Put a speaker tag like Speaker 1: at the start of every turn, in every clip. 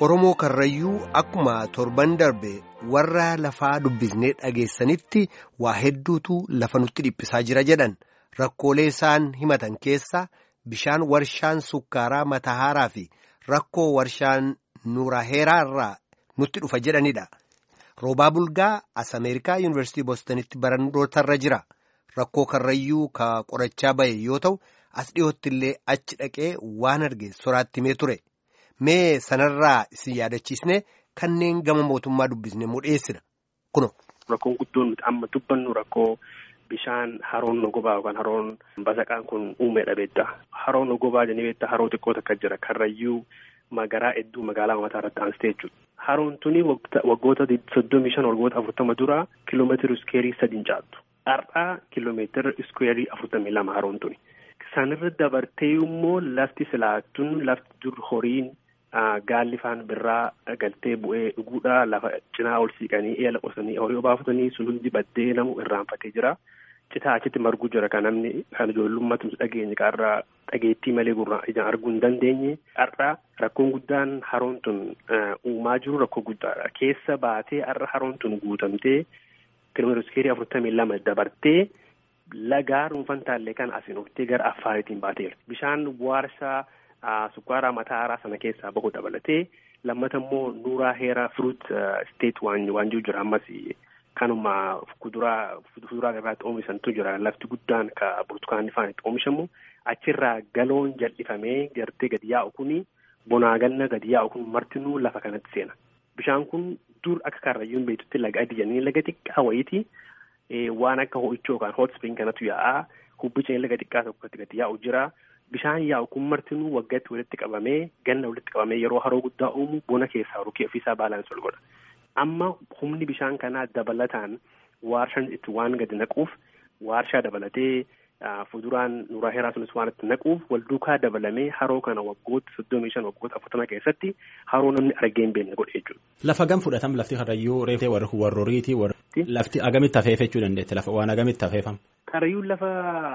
Speaker 1: Oromoo Karrayyuu akkuma torban darbe warra lafaa dubbisnee dhageessanitti waa hedduutu lafa nutti dhiphisaa jira jedhan rakkoolee isaan himatan keessaa bishaan warshaan sukkaaraa matahaaraa fi rakkoo warshaan nuuraheeraa irraa nutti dhufa jedhanidha. Roobaa Bulgaa as Ameerikaa Yuunivarsiitii Boostonitti barnootarra jira. Rakkoo Karrayyuu ka qorachaa bahe yoo ta'u as dhiyootti illee achi dhaqee waan arge soraatti himee ture. Mee sanarraa isin yaadachiisne kanneen gama mootummaa dubbisne mudheessina kuno.
Speaker 2: Rakkoon guddoon nuti amma dubbannu rakkoo bishaan haroon nogobaa yookaan haroon basaqaan kun uumedha beektaa. Haroon nogobaa jennee beektaa haroo xiqqoo takka jira karrayyuu magaraa hedduu magaalaa mataa irratti aansitee jechuudha. Haroon tuni waggoota soddomii shan waggoota afurtama dura kiloomeetira iskeerii sadiin caaltu. Har'aa kiloomeetira iskeerii afurtamii lama haroon tuni. Sanirra dabartee immoo lafti silaattuun lafti dur horiin gaalli faan birraa galtee bu'ee dhuguudha lafa cinaa ol siiqanii eela qosanii horii obaafatanii sun hundi baddee namu irraanfatee jira. Citaa achitti marguu jira kan namni kan ijoollummaatti dhageenye qarraa dhageettii malee gurraan ijaan arguu hin dandeenye. Har'a rakkoon guddaan haroon tun uumaa jiru rakkoo guddaadha. Keessa baatee har'a haroon tun guutamtee kiiloomeetira iskeerii afurtamii lama dabartee lagaa dhuunfan taallee kan asiin oftee gara affaariitiin baateera. Bishaan warshaa sukkaaraa matahaaraa sana keessaa bahu dabalatee lammata immoo nuuraa heeraa firuut isteet waan jiru jira ammas kanuma kuduraa fuduraa irraatti oomishantu jira lafti guddaan ka burtukaanni faan itti oomishamu achirraa galoon jal'ifamee gartee gadi yaa'u kuni bonaa ganna gadi yaa'u kun martinuu lafa kanatti seena. Bishaan kun dur akka karrayyuun beektutti laga adii jennee laga xiqqaa wayiiti waan akka ho'ichoo yookaan hot spring kanatu yaa'a hubbicha laga xiqqaa tokkotti gadi yaa'u jira. Bishaan yaa'u kun martinuu waggaatti walitti qabamee ganna walitti qabamee yeroo haroo guddaa uumu bona keessaa rukee ofiisaa baalaansi ol godha. Amma humni bishaan kanaa dabalataan waarshaan itti waan gadi naquuf waarshaa dabalatee fuduraan nuuraa heeraa sunis waan itti naquuf wal duukaa dabalamee haroo kana waggoota soddomii shan waggoota afurtama keessatti haroo namni argee hin beekne godhe jechuudha.
Speaker 3: Lafa gam fudhatam lafti karrayyuu reefee warri warrooriiti lafti agamitti hafeefe jechuu dandeette lafa waan agamitti hafeefam.
Speaker 2: Karrayyuun lafa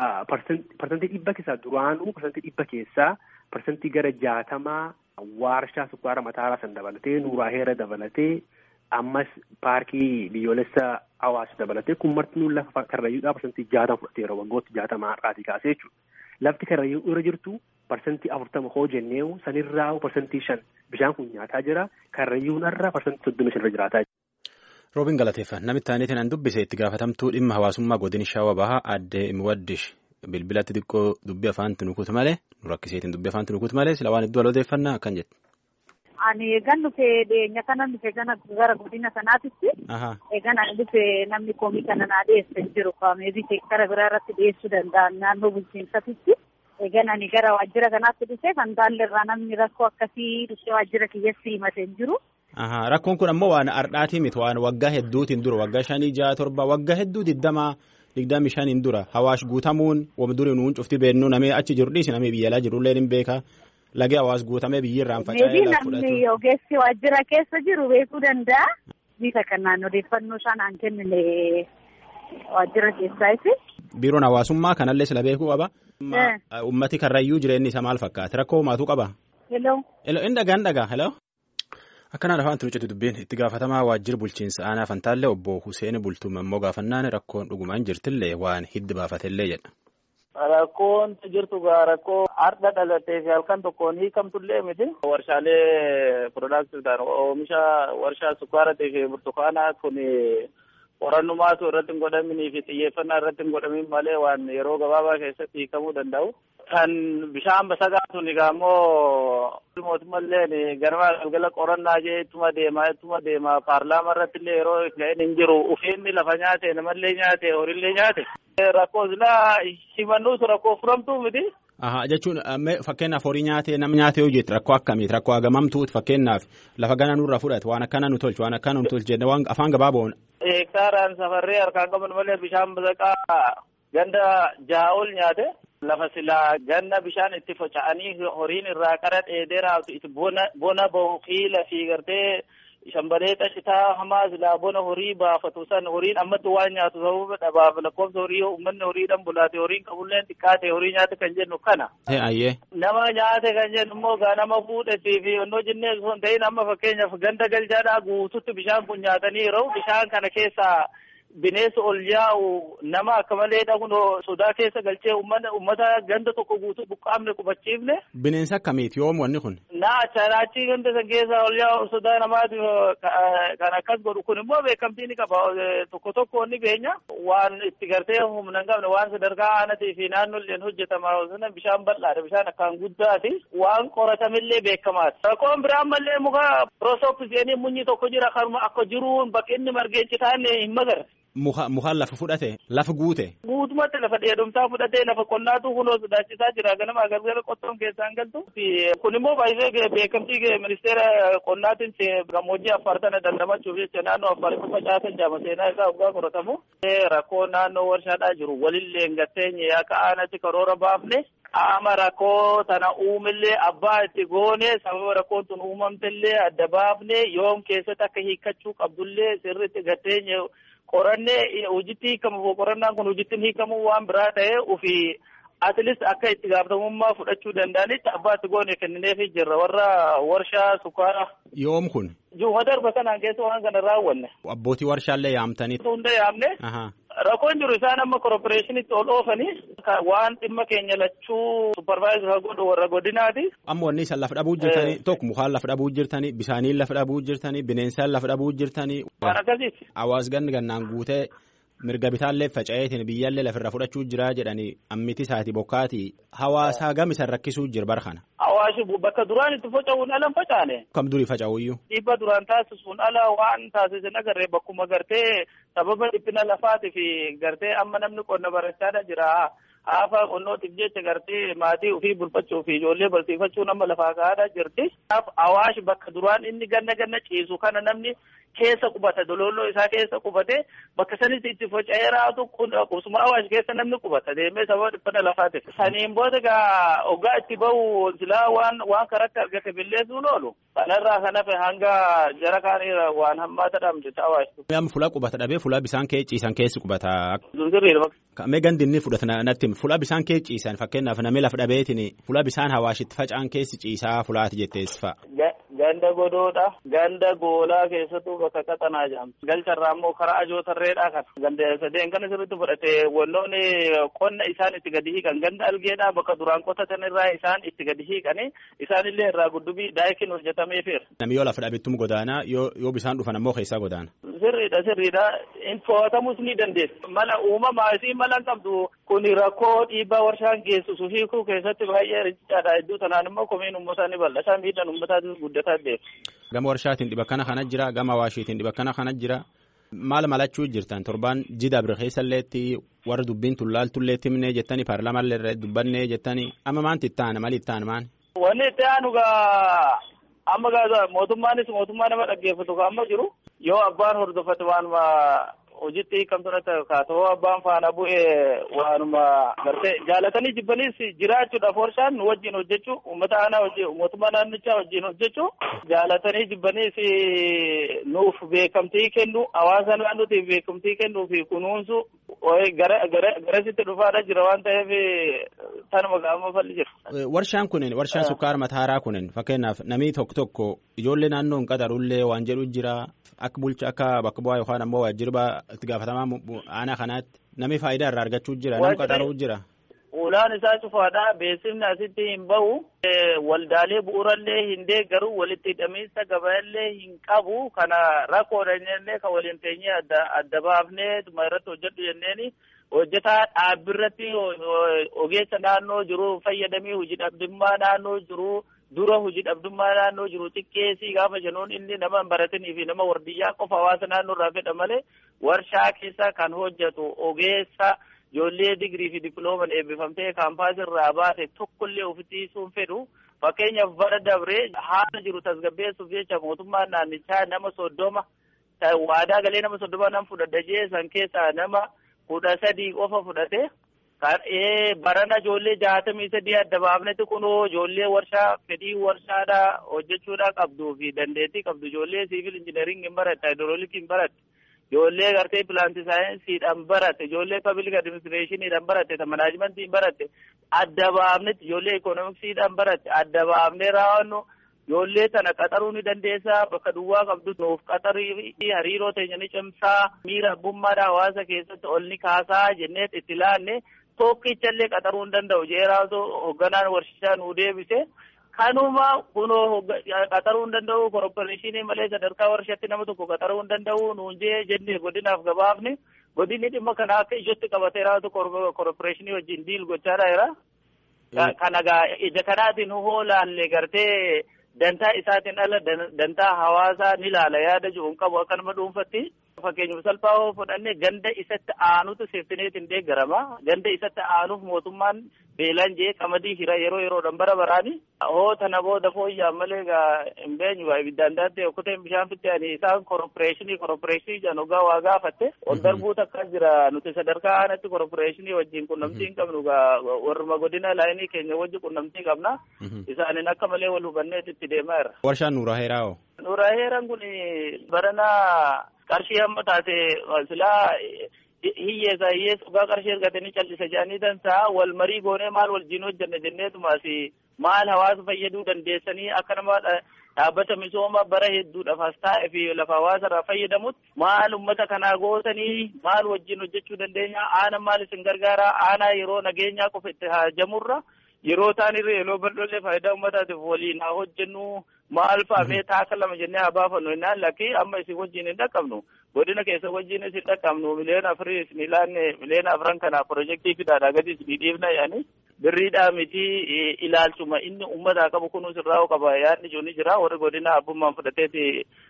Speaker 2: parsantii dhibba keessaa duraanuu parsantii dhibba keessaa parsantii gara jaatamaa waarshaa sukkaara matahaaraa san dabalatee nuuraa heera dabalatee ammas paarkii biyyoolessa hawaasa dabalatee kun martinuu lafa karrayyuudhaa parsantii jaatama fudhateera waggoota jaatamaa har'aatii kaasee jechuudha. Lafti karrayyuu irra jirtu parsantii afurtama hoo jenneewu sanirraa parsantii shan bishaan kun nyaataa jira karrayyuun irra parsantii soddomi shan irra jiraataa jira.
Speaker 3: Roobiin galateeffa namitti aaneetiin an dubbise itti gaafatamtuu dhimma hawaasummaa godin shaawa bahaa addee miwaddish bilbilatti xiqqoo dubbii afaanti nukuutu malee nu rakkiseetiin dubbii afaanti nukuutu malee sila waan hedduu alooteeffannaa akkan jette.
Speaker 4: Ani eegan dhufe dhiyeenya kana dhufe gana gara godina sanaatitti. Eegan ani dhufe namni koomii kana naa dhiyeesse jiru kaameebii seektara biraa irratti dhiyeessuu danda'an naannoo bulchiinsatitti. Eegan ani gara waajjira kanaatti dhufe kan irraa namni rakkoo akkasii dhufe waajjira kiyyatti himatee jiru.
Speaker 3: Rakkoon kun ammoo waan ardhaatii miti waan waggaa hedduutiin dura waggaa shanii jaha torba waggaa hedduu digdamaa digdami shaniin dura hawaash guutamuun wam durii nuun cufti beennuu namee achi jiru dhiisi namee biyyalaa jirullee ni beeka lagee hawaas guutamee biyyi irraan faca'ee
Speaker 4: lafa fudhatu. Namni ogeessi waajjira keessa jiru beekuu danda'a. Bifa kanaan odeeffannoo isaan aan kennine waajjira keessaati.
Speaker 3: Biiroon hawaasummaa kanallee sila beekuu qaba. Ummati karrayyuu jireenyi isa maal fakkaata rakkoo maatuu qaba.
Speaker 4: Hello.
Speaker 3: Hello inni dhagaan dhagaa hello. Akkanaan afaan tunuucetu dubbiin itti gaafatamaa waajjira bulchiinsa aanaa fantaallee obbo Hussein Bultuuma immoo gaafannaan rakkoon dhugumaan jirtillee waan hiddi baafatellee jedha.
Speaker 5: Rakkoon jirtu gaa rakkoo har'a dhalatee fi halkan tokkoon hiikamtullee miti. Warshaalee piroodaaktiidhaan oomisha warshaa sukkaaratii fi burtukaanaa kun qorannumaatu irratti hin godhaminii fi xiyyeeffannaa irratti hin godhamin malee waan yeroo gabaabaa keessatti hiikamuu danda'u. Kan bishaan basagaa sun egaa immoo mootummallee ganama galgala qorannaa jee ittuma deemaa ittuma deemaa paarlaamaa irratti illee yeroo ga'een hin jiru ufeenni lafa nyaate namallee nyaate horiillee nyaate. Rakkoo silaa himannuutu rakkoo furamtuu miti.
Speaker 3: Aha jechuun fakkeenyaaf horii nyaatee nama nyaatee yoo jettu rakkoo akkamiiti rakkoo hagamamtuuti fakkeenyaaf lafa gana nurra fudhate waan akkana nu tolchu waan akkana nu tolchu jedhe waan afaan gabaaboon.
Speaker 5: Hektaaraan safarree harkaan qaban malee bishaan basaqaa ganda ja'a ol nyaate. Lafa silaa ganna bishaan itti faca'anii horiin irraa qara dheedee raabtu itti bona bona bahu qiila fi gartee shambalee xashitaa hamaa silaa bona horii baafatu san horiin ammatti waan nyaatu sababa dhabaaf lakkoofsa horii uummanni horiidhaan bulaate horiin qabulleen xiqqaate horii nyaate kan jennu kana.
Speaker 3: Ayyee.
Speaker 5: Nama nyaate kan jennu immoo gaa nama fuudhetii fi onnoo jennee osoo hin ta'in amma fakkeenyaaf ganda galchaadhaa guututti bishaan kun nyaatanii yeroo bishaan kana keessaa bineensa ol yaa'u nama akka malee dhaguun sodaa keessa galchee uummata uummata ganda tokko guutuu buqqaamne qubachiifne.
Speaker 3: Bineensa akkamiiti yoom wanni kun?
Speaker 5: Naa achii ganda san keessa ol yaa'u sodaa namaatiif kan akkas godhu kun immoo beekamtii ni qaba tokko tokko ni beenya waan itti gartee humna hin qabne waan sadarkaa aanatii fi naannolleen hojjetama sana bishaan bal'aadha bishaan akkaan guddaati waan qoratamillee beekamaati. Rakkoon biraan mallee muka prosopisiyenii munyi tokko jira karuma akka jiruun bakki inni margee citaanne hin magarre.
Speaker 3: Mukaan lafa fudhate lafa guute.
Speaker 5: Guutumatti lafa dheedumsaa fudhatee lafa qonnaatu kunoo sodaachisaa jira ganama gargara qottoon keessaan galtu. Kun immoo baay'ee beekamtii ministeera qonnaatiin gammoojjii affaar tana dandamachuuf jecha naannoo affaaritti facaasan jaama seenaa isaa waggaa qoratamu. Rakkoo naannoo warshaadhaa jiru walillee gatteenye akka aanatti karoora baafne qaama rakkoo tana uumillee abbaa itti goone sababa rakkoon tun uumamtellee adda baafne yoom keessatti akka hiikkachuu qabdullee sirriitti gatteenye. qorannee hojitti hiikamu qorannaan kun hojitti hiikamu waan biraa ta'e ofii atilis akka itti gaafatamummaa fudhachuu danda'anitti abbaa itti goone kennineefii jirra warra warshaa sukkaara.
Speaker 3: Yoom kun?
Speaker 5: Juuma darba kanaan keessa waan kana raawwanne.
Speaker 3: Abbootii warshaallee yaamtanii.
Speaker 5: Hunda yaamne. Rakkoon jiru isaan amma korporeeshinitti ol oofanii waan dhimma keenya lachuu supparvaayizar godhu warra godinaati.
Speaker 3: Amma wanni isaan lafa dhabuu jirtanii tokko mukaan lafa dhabuu jirtanii bisaaniin lafa dhabuu jirtanii bineensaan lafa dhabuu jirtanii.
Speaker 5: Waan akkasiiti.
Speaker 3: Hawaas ganni gannaan guutee mirga bitaallee faca'eetiin biyyaallee lafarra fudhachuu jira jedhanii ammiti isaati bokkaati hawaasaa gam isan rakkisuu jira bara kana.
Speaker 5: Hawaashi bakka duraan itti faca'uun ala hin facaane.
Speaker 3: Kam durii faca'uyyuu.
Speaker 5: Dhiibba duraan taasisuun ala waan taasisan agarree bakkuma gartee sababa dhiphina lafaatii fi gartee amma namni qonna barachaadha jira. Haafa qonnootiif jecha gartee maatii ofii bulfachuu fi ijoollee barsiifachuu nama lafaa kaa'aadha jirti. Awaash bakka duraan inni ganna ganna ciisu kana namni keessa qubata dololloo isaa keessa qubate bakka sanitti itti faca'ee raatu qubsuma awaash keessa namni qubata deemee sababa dhiphina lafaatiif. Saniin booda gaa ogaa itti bahu silaa waan waan karatti argate billeessuun oolu. Kanarraa kan hafe hanga jara kaaniira waan hammaata dhamte awaash.
Speaker 3: Amma fuula qubata dhabee fuula bisaan kee ciisan keessi qubata.
Speaker 5: Sirriidha.
Speaker 3: Mee gandi inni fudhatan natti fuula bisaan kee ciisan fakkeenyaaf namni lafa dhabeetiin fuula bisaan hawaashitti faca'an keessi ciisaa fulaati jettees fa'a.
Speaker 5: Ganda godoodha. Ganda goolaa keessattuu bakka qaxanaa jedhamti. Galcharraa immoo karaa ajootarreedha kan. Ganda sadeen kana sirriitti fudhate wannoonni qonna isaan itti gadi hiikan. Ganda algeedhaa bakka duraan qotatan irraa isaan itti gadi hiikani. Isaanillee irraa guddubii daayikiin hojjetameefir.
Speaker 3: Namni yoo lafa dhabettum godaanaa yoo bisaan dhufan ammoo keessaa godaana.
Speaker 5: Sirriidha sirriidha. To'atamus ni dandeessi. Mala uumamaa isii mala qabdu kun rakkoo dhiibbaa warshaan geessisu hiikuu keessatti baay'ee riqichaadha. Iddoo tanaan immoo komiin uummataa ni bal'ata. Miidhaan uummataatis guddataa deema.
Speaker 3: Gama warshaatiin dhiba kana kana jira. Gama hawaashiitiin dhiba kana kana jira. Maal malachuu jirtan torbaan jida bira keessalleetti warra dubbiin tullaaltullee timnee jettanii paarlaamallee dubbannee jettanii amma maanti itti aana mali itti aana maani?
Speaker 5: Wanni itti aanu gaa amma gaa mootummaanis mootummaa nama dhaggeeffatu gaa amma jiru yoo abbaan hordofate waanuma hojiitti hiikamtoota kaatoo abbaan faana bu'ee waanuma gartee jaalatanii jibbaniis jiraachuudhaaf warshaan nu wajjin hojjechuu uummata aanaa wajjin mootummaa naannichaa wajjin hojjechuu jaalatanii jibbaniis nuuf beekamtii kennu hawaasa naannootiif beekamtii kennuu fi kunuunsu gara garasitti dhufaadha jira waan ta'eef tanuma gaama falli jira.
Speaker 3: Warshaan kunin warshaan sukkaara mataaraa kunin fakkeenyaaf namni tokko tokko ijoollee naannoo hin qaxarullee waan jedhu jira akka bulcha akka bakka bu'aa yookaan ammoo waajjirba itti gaafatamaa aanaa kanaatti namni faayidaa irraa argachuu jira namni qaxaruu jira.
Speaker 5: Ulaan isaa cufaadha. Beeksifni asitti hin bahu. Waldaalee bu'uurallee hin deeggaru. Walitti hidhamiinsa gabayaallee hin qabu. Kana rakkoodha jennee kan waliin teenyee adda adda baafnee tuma irratti hojjedhu jenneeni hojjetaa dhaabbirratti ogeessa naannoo jiru fayyadamee hojii dhabdummaa naannoo jiru. dura hojii dhabdummaa naannoo jiru xiqqeessii gaafa jennuun inni nama hin baratanii fi nama wardiyyaa qofa hawaasa naannoo irraa fedha malee warshaa keessa kan hojjetu ogeessa ijoollee digirii fi diplooman eebbifamtee kaampaasii irraa baate tokkollee ofitti hiisuun fedhu fakkeenyaaf bara dabree haala jiru tasgabbeessuuf jecha mootummaan naannichaa nama soddoma waadaa galee nama soddoma nama fudhadha jee san keessaa nama kudha sadii qofa fudhate barana ijoollee jaatamii sadii adda baafnetti kunoo ijoollee warshaa fedhii warshaadhaa hojjechuudhaa qabduu fi dandeettii qabdu ijoollee siivil injineering hin baratte haayidrooliikii hin baratte ijoollee gartee pilaanti saayinsiidhaan baratte ijoollee pablic adiministireeshiniidhaan baratte manaajimentii hin baratte adda baafnetti ijoollee ikoonomiksiidhaan baratte adda baafnee raawwannu ijoollee tana qaxaruu ni dandeessaa bakka duwwaa qabdu nuuf qaxarii hariiroo teenya ni cimsaa miira abbummaadha hawaasa keessatti ol ni kaasaa jennee itti laanne tokkichallee qaxaruu hin danda'u jeeraatu hoogganaan warshaa nuu deebise kanuma kunoo qaxaruu hin danda'u korporeeshinii malee sadarkaa warshaatti nama tokko qaxaruu hin danda'u nuun jee jennee godinaaf gabaafne godinni dhimma kana akka ijootti qabatee raatu korporeeshinii wajjin diil gochaa jira. Kana gaa ija kanaatiin hoolaalle gartee dantaa isaatiin ala dantaa hawaasaa ni ilaala yaada jiru hin qabu akka nama dhuunfatti. Fakkeenyaaf salphaa yoo fudhanne ganda isatti aanutu seeftineetiin deeggarama. Ganda isatti aanuuf mootummaan beelaan jee qamadii hira yeroo yeroodhaan bara baraani. Hoo tana booda fooyya'an malee egaa hin beenyu waa ibiddaan daandii okkoteen bishaan fitte ani isaan korporeeshinii korporeeshinii jedhan ogaa waa gaafatte. Ol darbuutu akkas jira nuti sadarkaa aanatti korporeeshinii wajjin qunnamtii hin qabnu egaa warruma godina laayinii keenya wajjin qunnamtii qabna. Isaanin akka malee wal hubanneet itti deemaa jira.
Speaker 3: Warshaan Nuuraa Heeraa hoo?
Speaker 5: Nuuraa Heeraan kun baranaa qarshii hamma taate silaa hiyyeessa hiyyeessa dhugaa qarshii argatanii callisa jedhanii dansaa wal marii goonee maal wajjin hojjanne jenneetumaas maal hawaasa fayyaduu dandeessanii akka nama dhaabbata misooma bara hedduudhaaf as taa'e fi lafa hawaasa irraa fayyadamutti maal ummata kanaa gootanii maal wajjin hojjechuu dandeenya aana maal isin gargaara aanaa yeroo nageenyaa qofa itti haajamurra yeroo taanirra yeroo bal'oollee faayidaa uummataatiif waliin haa hojjennu maal fa'amee taaka lama jennee haa baafannu innaan lakkii amma isin wajjin hin dhaqqabnu godina keessa wajjin isin dhaqqabnu miliyoona afurii isin ilaanne miliyoona afran kana pirojektii fidaadha gadi isin dhiibna yaani birriidhaa miti ilaalchuma inni uummataa qabu kunuun sirraa'u qaba yaadni jiru ni jira warri godina abbummaan fudhateeti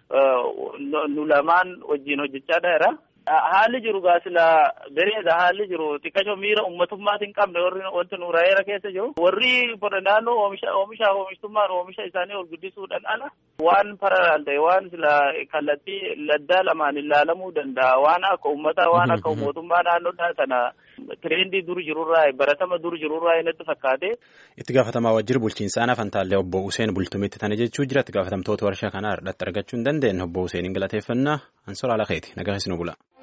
Speaker 5: nu lamaan wajjin hojjechaa jira. haalli jiru gaasila bereeda haalli jiru xiqqasho miira ummatummaatiin qabne warri wanti nuura heera keessa jiru warri naannoo oomisha oomisha oomishtummaan oomisha isaanii ol guddisuudhaan ala waan paralaal ta'e waan sila kallattii laddaa lamaan ilaalamuu danda'a waan akka ummataa waan akka mootummaa naannoodhaa sana tireendii dur jirurraa baratama dur jirurraa inatti fakkaate.
Speaker 3: Itti gaafatamaa wajjira bulchiinsa aanaa Fantaallee obbo Useen Bultumitti tana jechuu jira itti gaafatamtoota warshaa kanaa irratti argachuu hin dandeenye obbo Useeniin galateeffannaa ansora ala keeti nagaa isin bula.